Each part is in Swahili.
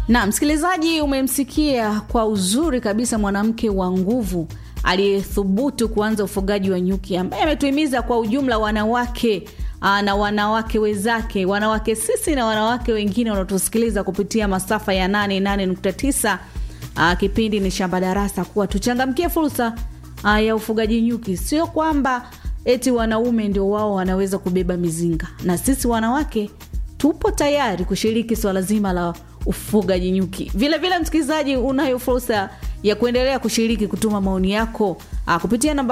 na msikilizaji umemsikia kwa uzuri kabisa mwanamke wa nguvu aliyethubutu kuanza ufugaji wa nyuki ambaye ametuhimiza kwa ujumla wanawake aa, na wanawake wenzake wanawake sisi na wanawake wengine wanaotusikiliza kupitia masafa ya 88.9 aa, kipindi ni shamba darasa kuwa tuchangamkie fursa aa, ya ufugaji nyuki sio kwamba eti wanaume ndio wao wanaweza kubeba mizinga na sisi wanawake tupo tayari kushiriki swala zima la ufugaji nyuki vile vile msikilizaji unayo fursa ya kuendelea kushiriki kutuma maoni yako a, kupitia namba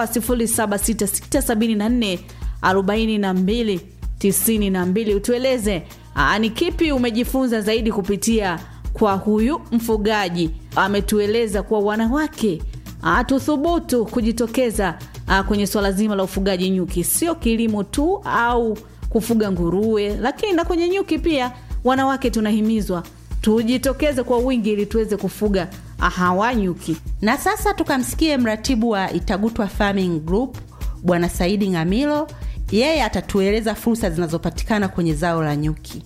76674 42 92 utueleze a, ni kipi umejifunza zaidi kupitia kwa huyu mfugaji ametueleza kuwa wanawake a, tuthubutu kujitokeza a, kwenye swala zima la ufugaji nyuki sio kilimo tu au kufuga nguruwe lakini na kwenye nyuki pia wanawake tunahimizwa tujitokeze kwa wingi ili tuweze kufuga hawa nyuki na sasa tukamsikie mratibu wa itagutwa farming group bwana saidi ngamilo yeye atatueleza fursa zinazopatikana kwenye zao la nyuki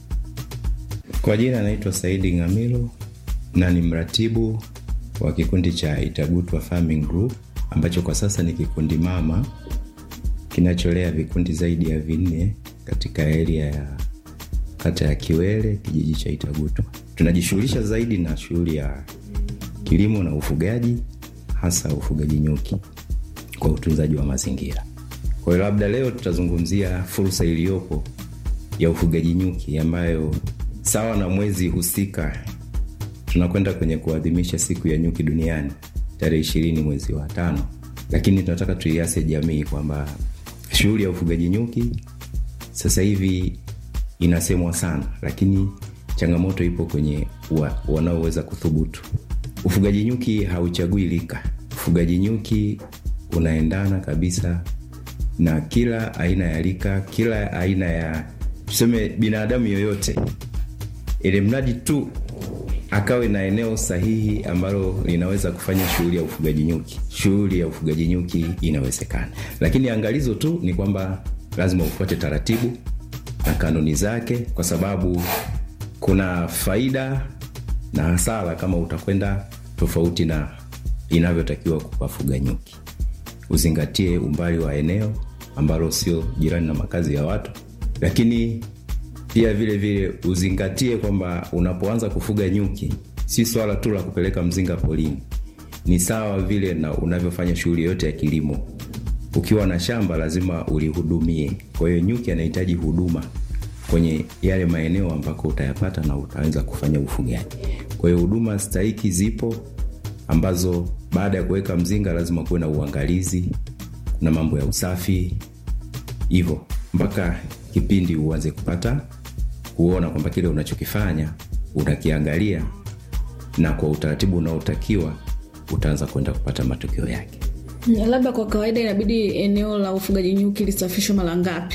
Kwa jina anaitwa Saidi Ngamilo na ni mratibu wa kikundi cha Itagutwa Farming Group ambacho kwa sasa ni kikundi mama kinacholea vikundi zaidi ya vinne katika area ya kata ya Kiwele, kijiji cha Itagutwa. Tunajishughulisha zaidi na shughuli ya kilimo na ufugaji, hasa ufugaji nyuki kwa utunzaji wa mazingira. Kwa hiyo labda leo tutazungumzia fursa iliyopo ya ufugaji nyuki ambayo sawa na mwezi husika tunakwenda kwenye kuadhimisha siku ya nyuki duniani tarehe ishirini mwezi wa tano, lakini tunataka tuiase jamii kwamba shughuli ya ufugaji nyuki sasa hivi inasemwa sana, lakini changamoto ipo kwenye wa, wanaoweza kuthubutu. Ufugaji nyuki hauchagui lika. Ufugaji nyuki unaendana kabisa na kila aina ya lika, kila aina ya tuseme binadamu yoyote, ili mradi tu akawe na eneo sahihi ambalo linaweza kufanya shughuli ya ufugaji nyuki. Shughuli ya ufugaji nyuki inawezekana, lakini angalizo tu ni kwamba lazima ufuate taratibu na kanuni zake, kwa sababu kuna faida na hasara kama utakwenda tofauti na inavyotakiwa kuwafuga nyuki. Uzingatie umbali wa eneo ambalo sio jirani na makazi ya watu, lakini pia vile vile uzingatie kwamba unapoanza kufuga nyuki si swala tu la kupeleka mzinga polini, ni sawa vile na unavyofanya shughuli yote ya kilimo. Ukiwa na shamba lazima ulihudumie. Kwa hiyo nyuki anahitaji huduma kwenye yale maeneo ambako utayapata na utaweza kufanya ufugaji. Kwa hiyo huduma stahiki zipo ambazo baada ya kuweka mzinga lazima kuwe na uangalizi na mambo ya usafi, hivyo mpaka kipindi uanze kupata kuona kwamba kile unachokifanya unakiangalia na kwa utaratibu unaotakiwa utaanza kwenda kupata matokeo yake. labda kwa kawaida inabidi eneo la ufugaji nyuki lisafishwe mara ngapi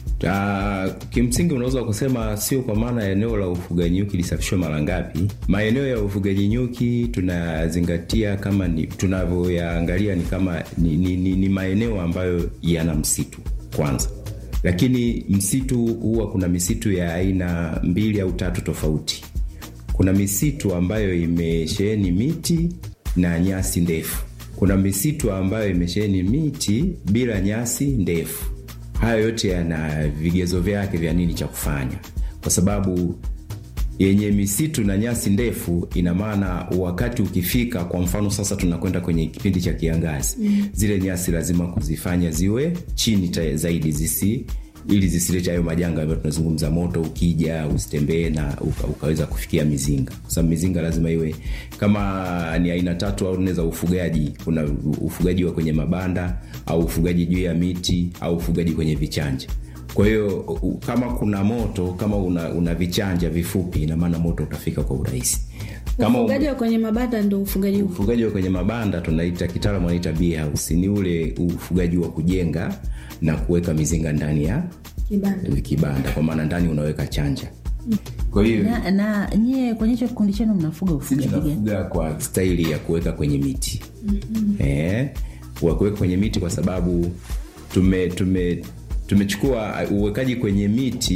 Uh, kimsingi unaweza kusema sio kwa maana eneo la ufugaji nyuki lisafishwe mara ngapi. Maeneo ya ufugaji nyuki tunazingatia kama ni tunavyoyaangalia ni kama ni, ni, ni, ni maeneo ambayo yana msitu kwanza, lakini msitu huwa kuna misitu ya aina mbili au tatu tofauti. Kuna misitu ambayo imesheheni miti na nyasi ndefu. Kuna misitu ambayo imesheheni miti bila nyasi ndefu hayo yote yana vigezo vyake vya nini cha kufanya, kwa sababu yenye misitu na nyasi ndefu, ina maana wakati ukifika, kwa mfano sasa tunakwenda kwenye kipindi cha kiangazi mm. zile nyasi lazima kuzifanya ziwe chini ta zaidi zisi ili zisilete hayo majanga ambayo tunazungumza, moto ukija usitembee na uka, ukaweza kufikia mizinga, kwa sababu mizinga lazima iwe kama ni aina tatu au nne za ufugaji. Kuna ufugaji wa kwenye mabanda au ufugaji juu ya miti au ufugaji kwenye vichanja. Kwa hiyo kama kuna moto, kama una, una vichanja vifupi, ina maana moto utafika kwa urahisi. Kama ufugaji wa kwenye mabanda ndo ufugaji huu ufugaji wa kwenye mabanda tunaita kitaalamu anaita bee house, ni ule ufugaji wa kujenga na kuweka mizinga ndani ya kibanda kibanda, kwa maana ndani unaweka chanja. Kwa hiyo na, na nyie kwenye hicho kikundi chenu mnafuga sisi ufugaji gani? tunafuga kwa staili ya kuweka kwenye miti mm-hmm. eh, wa kuweka kwenye miti kwa sababu tume tume tumechukua uwekaji kwenye miti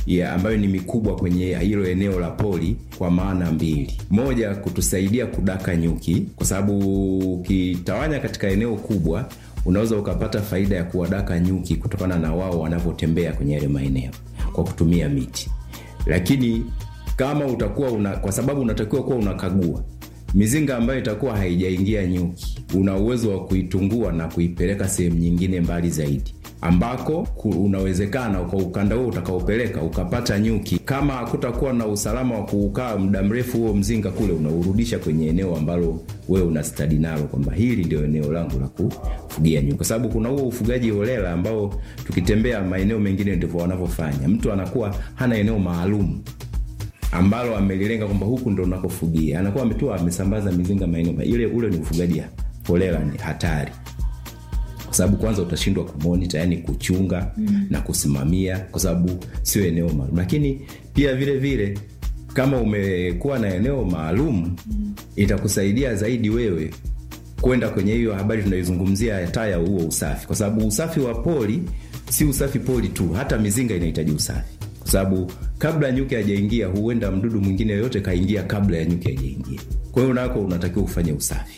ya ambayo ni mikubwa kwenye hilo eneo la poli kwa maana mbili. Moja, kutusaidia kudaka nyuki, kwa sababu ukitawanya katika eneo kubwa unaweza ukapata faida ya kuwadaka nyuki kutokana na wao wanavyotembea kwenye yale maeneo kwa kutumia miti. Lakini kama utakuwa una, kwa sababu unatakiwa kuwa unakagua mizinga ambayo itakuwa haijaingia nyuki, una uwezo wa kuitungua na kuipeleka sehemu nyingine mbali zaidi ambako unawezekana kwa ukanda huo utakaopeleka ukapata nyuki. Kama hakutakuwa na usalama wa kuukaa muda mrefu, huo mzinga kule unaurudisha kwenye eneo ambalo wewe una stadi nalo, kwamba hili ndio eneo langu la kufugia nyuki, kwa sababu kuna huo ufugaji holela ambao tukitembea maeneo mengine ndivyo wanavyofanya. Mtu anakuwa hana eneo maalum ambalo amelilenga kwamba huku ndo unakofugia, anakuwa ametua amesambaza mizinga maeneo ile. Ule ni ufugaji holela, ni hatari kwa sababu kwanza utashindwa kumonita, yani kuchunga mm. na kusimamia, kwa sababu sio eneo maalum. Lakini pia vile vile kama umekuwa na eneo maalum mm. itakusaidia zaidi wewe kwenda kwenye hiyo habari tunaizungumzia hata ya huo usafi, kwa sababu usafi wa poli si usafi poli tu, hata mizinga inahitaji usafi, kwa sababu kabla nyuki hajaingia, huenda mdudu mwingine yoyote kaingia kabla ya nyuki hajaingia. Kwa hiyo nako unatakiwa ufanye usafi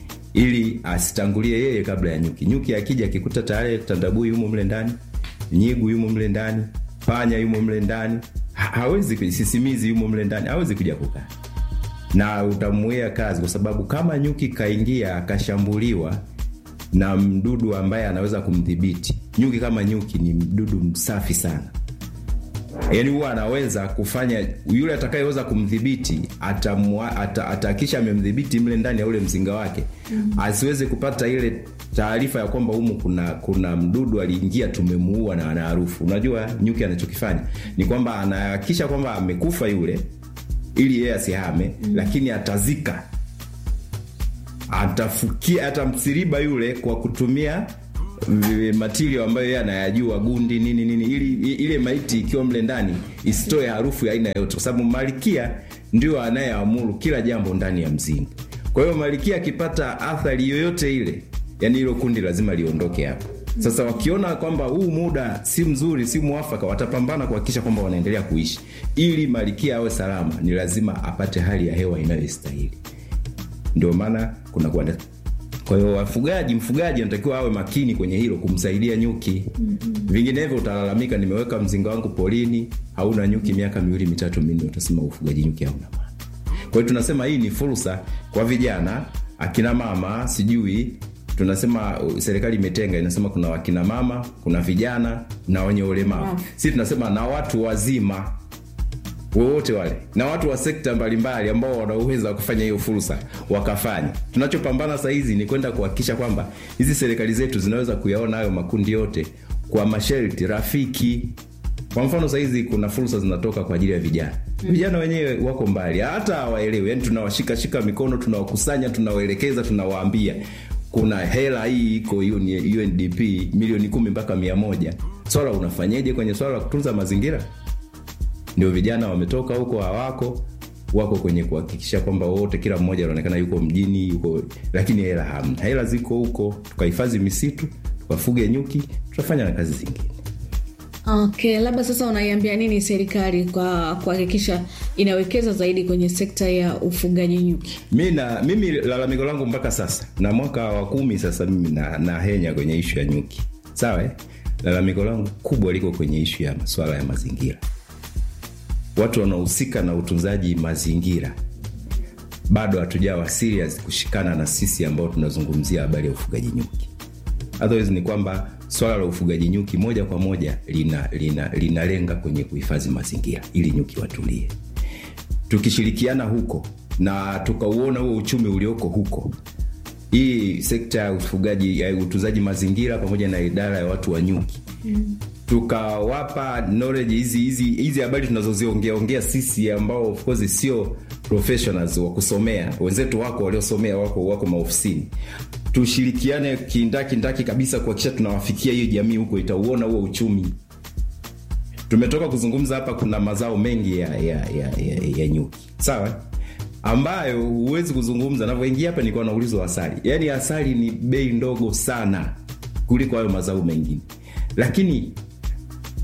ili asitangulie yeye kabla ya nyuki. Nyuki akija akikuta tayari tandabui yumo mle ndani, nyigu yumo mle ndani, panya yumo mle ndani, ha hawezi, sisimizi yumo mle ndani, hawezi kuja kukaa na utamuia kazi, kwa sababu kama nyuki kaingia akashambuliwa na mdudu ambaye anaweza kumdhibiti. Nyuki kama nyuki ni mdudu msafi sana, yaani huwa anaweza kufanya yule atakayeweza kumdhibiti atahakisha amemdhibiti mle ndani ya ule mzinga wake mm -hmm. asiweze kupata ile taarifa ya kwamba humu kuna kuna mdudu aliingia tumemuua na ana harufu. Unajua nyuki anachokifanya ni kwamba anahakikisha kwamba amekufa yule ili yeye asihame mm -hmm. lakini atazika, atafukia, atamsiriba yule kwa kutumia matirio ambayo yeye anayajua gundi nini nini, ili ile maiti ikiwa mle ndani isitoe harufu ya aina yote, kwa sababu malikia ndio anayeamuru kila jambo ndani ya mzinga. Kwa hiyo malikia akipata athari yoyote ile, yani hilo kundi lazima liondoke hapo. Sasa wakiona kwamba huu muda si mzuri, si mwafaka, watapambana kuhakikisha kwamba wanaendelea kuishi. Ili malikia awe salama, ni lazima apate hali ya hewa inayostahili. Ndio maana kuna kuwa kwa hiyo wafugaji, mfugaji anatakiwa awe makini kwenye hilo, kumsaidia nyuki. mm -hmm. Vinginevyo utalalamika, nimeweka mzinga wangu polini, hauna nyuki miaka miwili mitatu minne, utasema ufugaji nyuki hauna maana. Kwa hiyo tunasema hii ni fursa kwa vijana, akina mama, sijui tunasema serikali imetenga, inasema kuna wakina mama, kuna vijana na wenye ulemavu. Si tunasema na watu wazima wowote wale na watu wa sekta mbalimbali ambao wana uwezo wa kufanya hiyo fursa wakafanya. Tunachopambana saa hizi ni kwenda kuhakikisha kwamba hizi serikali zetu zinaweza kuyaona hayo makundi yote kwa masharti rafiki. Kwa mfano, saa hizi kuna fursa zinatoka kwa ajili ya vijana. Vijana wenyewe wako mbali, hata hawaelewi, yani tunawashikashika mikono, tunawakusanya, tunawaelekeza, tunawaambia kuna hela hii iko UNDP milioni kumi mpaka mia moja. Swala unafanyeje kwenye swala la kutunza mazingira? Ndio vijana wametoka huko, hawako wako kwenye kuhakikisha kwamba wote, kila mmoja anaonekana yuko mjini, yuko lakini hela hamna. Hela ziko huko, tukahifadhi misitu, tukafuge nyuki, tutafanya na kazi zingine. Okay, labda sasa unaiambia nini serikali kwa kuhakikisha inawekeza zaidi kwenye sekta ya ufugaji nyuki? Mi na mimi lalamiko langu mpaka sasa na mwaka wa kumi sasa, mimi na, na henya kwenye ishu ya nyuki, sawa eh? Lalamiko langu kubwa liko kwenye ishu ya masuala ya mazingira watu wanaohusika na utunzaji mazingira bado hatujawa serious kushikana na sisi ambao tunazungumzia habari ya ufugaji nyuki. Otherwise ni kwamba swala la ufugaji nyuki moja kwa moja linalenga lina, lina kwenye kuhifadhi mazingira ili nyuki watulie. Tukishirikiana huko na tukauona huo uchumi ulioko huko, hii sekta ya ufugaji ya utunzaji mazingira pamoja na idara ya watu wa nyuki mm tukawapa knowledge hizi hizi hizi habari tunazoziongea ongea sisi ambao of course sio professionals wa kusomea, wenzetu wako waliosomea wako wako maofisini, tushirikiane kindaki ndaki kabisa kuhakikisha tunawafikia hiyo jamii huko, itauona huo uchumi. Tumetoka kuzungumza hapa, kuna mazao mengi ya ya, ya, ya, ya nyuki sawa, ambayo huwezi kuzungumza. Navyoingia hapa nilikuwa naulizwa asali, yaani asali ni bei ndogo sana kuliko hayo mazao mengine, lakini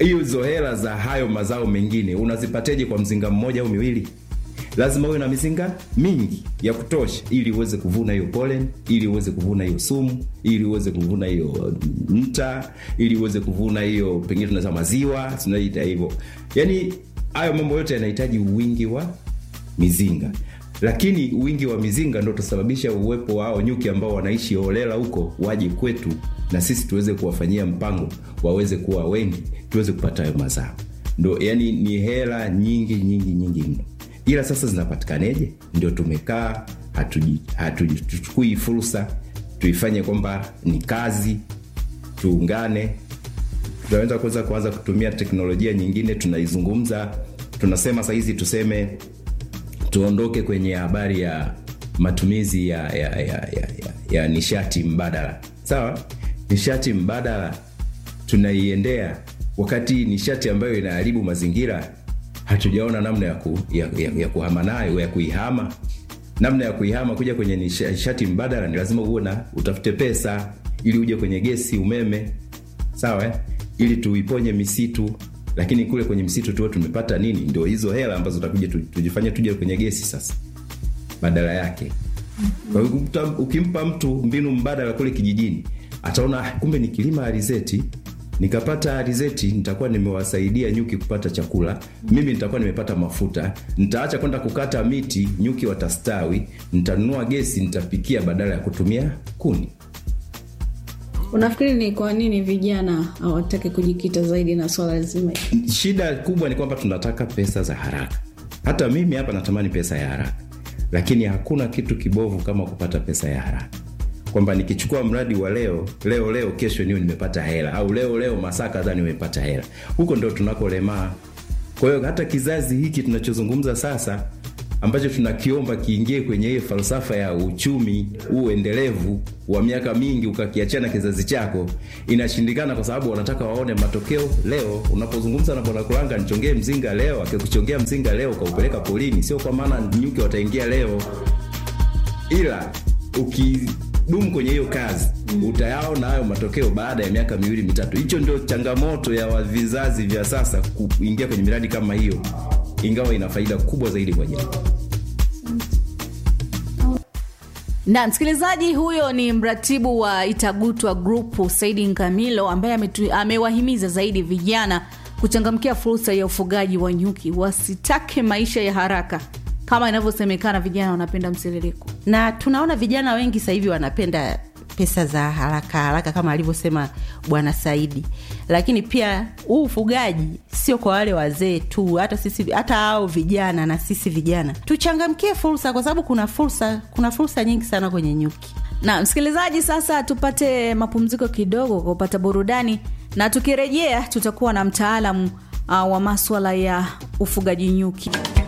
hizo hela za hayo mazao mengine unazipateje kwa mzinga mmoja au miwili lazima uwe na mizinga mingi ya kutosha ili uweze kuvuna hiyo pollen ili uweze kuvuna hiyo sumu ili uweze kuvuna hiyo mta ili uweze kuvuna hiyo pengine tunasema maziwa tunaita hivyo yaani hayo mambo yote yanahitaji wingi wa mizinga lakini wingi wa mizinga ndo utasababisha uwepo wao nyuki ambao wanaishi holela huko waje kwetu na sisi tuweze kuwafanyia mpango waweze kuwa wengi tuweze kupata hayo mazao ndo yani ni hela nyingi nyingi nyingi mno ila sasa zinapatikaneje ndio tumekaa hatuchukui fursa tuifanye kwamba ni kazi tuungane tunaweza kuweza kuanza kutumia teknolojia nyingine tunaizungumza tunasema sahizi tuseme tuondoke kwenye habari ya matumizi ya, ya, ya, ya, ya, ya nishati mbadala sawa nishati mbadala tunaiendea wakati nishati ambayo inaharibu mazingira hatujaona namna ya, ku, ya, ya, ya kuhama nayo ya kuihama namna ya kuihama kuja kwenye nishati mbadala ni lazima uwe na utafute pesa ili uje kwenye gesi umeme sawa eh? ili tuiponye misitu lakini kule kwenye msitu tuwe tumepata nini ndio hizo hela ambazo takuja tujifanye tuje kwenye gesi sasa badala yake kwa hiyo ukimpa mtu mbinu mbadala kule kijijini ataona kumbe nikilima alizeti nikapata alizeti nitakuwa nimewasaidia nyuki kupata chakula mimi nitakuwa nimepata mafuta nitaacha kwenda kukata miti nyuki watastawi nitanunua gesi nitapikia badala ya kutumia kuni unafikiri ni kwa nini vijana hawataki kujikita zaidi na swala zima shida kubwa ni kwamba tunataka pesa za haraka hata mimi hapa natamani pesa ya haraka lakini hakuna kitu kibovu kama kupata pesa ya haraka kwamba nikichukua mradi wa leo leo leo kesho niwe nimepata hela au leo leo masaa kadhaa nimepata hela huko ndo tunakolemaa kwa hiyo hata kizazi hiki tunachozungumza sasa ambacho tunakiomba kiingie kwenye hiyo falsafa ya uchumi huu endelevu wa miaka mingi ukakiachana kizazi chako inashindikana kwa sababu wanataka waone matokeo leo unapozungumza na bwana kulanga nichongee mzinga leo akikuchongea mzinga leo ukaupeleka polini sio kwa maana nyuki wataingia leo ila ukidumu kwenye hiyo kazi mm. utayaona hayo matokeo baada ya miaka miwili mitatu hicho ndio changamoto ya vizazi vya sasa kuingia kwenye miradi kama hiyo ingawa ina faida kubwa zaidi kwa jamii na msikilizaji huyo ni mratibu wa itagutwa grupu saidi nkamilo ambaye ametu, amewahimiza zaidi vijana kuchangamkia fursa ya ufugaji wa nyuki wasitake maisha ya haraka kama inavyosemekana vijana wanapenda msiririko na tunaona vijana wengi sasa hivi wanapenda pesa za haraka haraka kama alivyosema bwana saidi lakini pia huu ufugaji sio kwa wale wazee tu hata sisi hata hao vijana na sisi vijana tuchangamkie fursa kwa sababu kuna fursa kuna fursa nyingi sana kwenye nyuki na msikilizaji sasa tupate mapumziko kidogo kwa kupata burudani na tukirejea tutakuwa na mtaalamu uh, wa maswala ya ufugaji nyuki